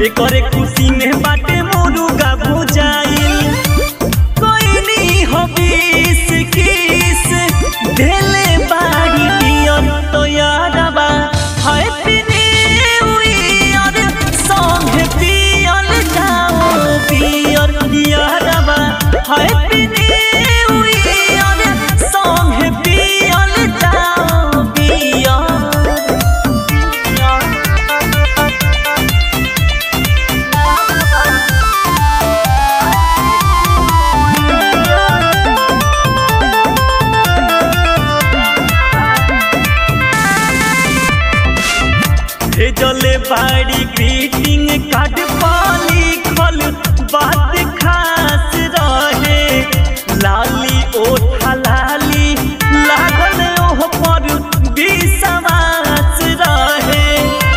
एकरे खुशी में बाटे मुर्गा भुजाइल कोइनी हो बीस किस देले बाड़ी पियर तो यारबा हैप्पी न्यू ईयर संगे पियल जाओ पियर यारबा हैप्पी न्यू ईयर संगे पियल जाओ पियर भेजले बाड़ी ग्रीटिंग कार्ड पाली खल बात खास रहे लाली ओठा लाली लागल ओह पर विश्वास रहे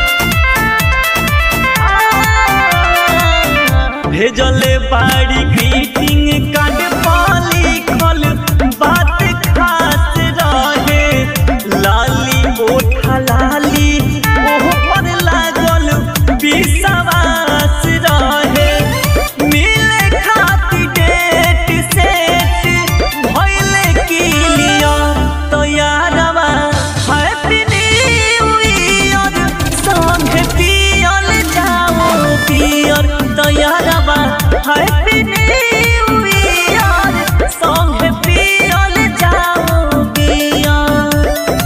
भेजले बाड़ी ग्रीटिंग कार्ड पाली खल बात खास रहे लाली ओठा लाली ओह पर लागल विश्वास रहे मिले खातिर डेट सेट भइले क्लियर तो यारवा हैप्पी न्यू ईयर संगे पियल जाओ पियर तो यारवा हैप्पी न्यू ईयर संगे पियल जाओ पियर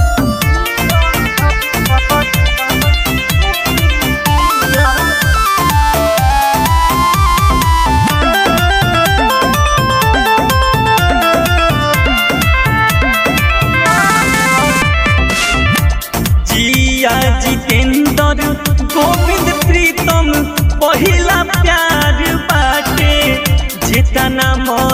जिया जितेंद्र गोविंद प्रीतम पहिला प्यार बाटे जितना मन